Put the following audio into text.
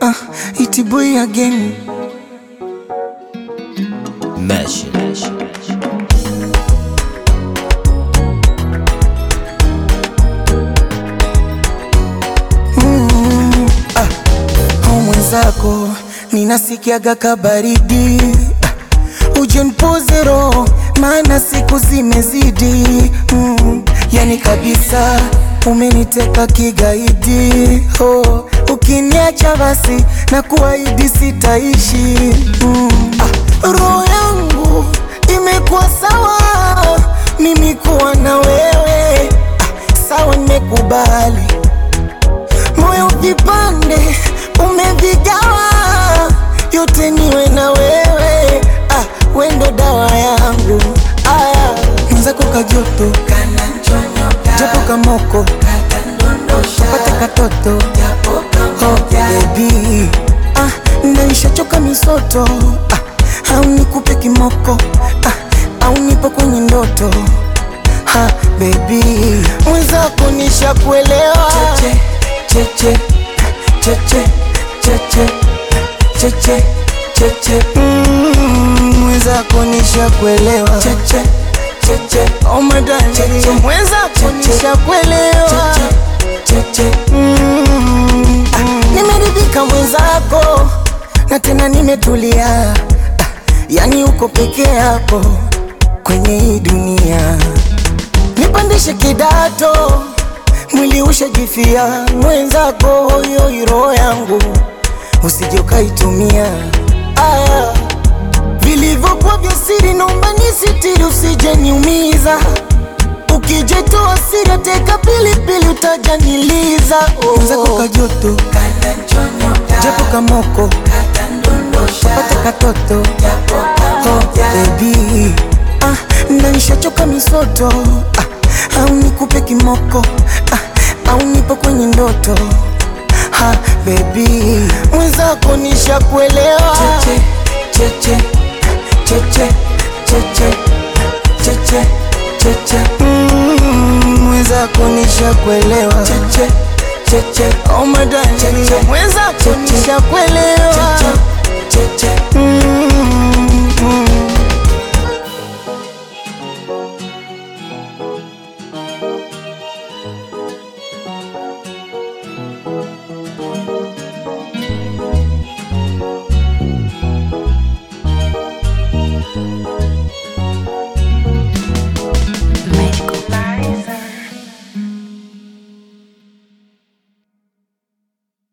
Ah, iti boy again. Mesh. Mm, ah, au mwenzako ninasikiaga kabaridi ah, uje nipoze roho maana siku zimezidi mm, yani kabisa umeniteka kigaidi oh, ukiniacha basi na kuahidi sitaishi mm, ah, roho yangu imekuwa sawa mimi kuwa na wewe ah, sawa nimekubali moyo ujipande umevigawa yote niwe na wewe ah, wendo dawa yangu aya mwenzako kajoto japo kamoko pate katoto oh, baby ah, naishachoka misoto ah, au nikupe kimoko ah, au nipo kwenye ndoto ha, baby mwenzako nishakuelewa cheche cheche cheche cheche cheche Mm, mwenzako nishakuelewa cheche cheche oh my darling cheche mwenzako nishakuelewa cheche Mm, ah, nimeridhika mwenzako na tena nimetulia ah, yani uko peke yako kwenye hii dunia nipandishe kidato mwili ushajifia mwenzako hoyo roho yangu usije ukaitumia aya vilivyokuwa vya siri naomba nisitiri usije niumiza ukijetoa siri teka pilipili utajaniliza mwenzako kajoto japo kamoko pate katoto oh, baby ah, nanishachoka misoto ah, au nikupe kimoko ah, au nipo kwenye ndoto ha, baby mwenzako nishakuelewa cheche cheche cheche cheche cheche cheche Mm, mwenzako nishakuelewa cheche cheche oh my darling mwenzako nishakuelewa cheche cheche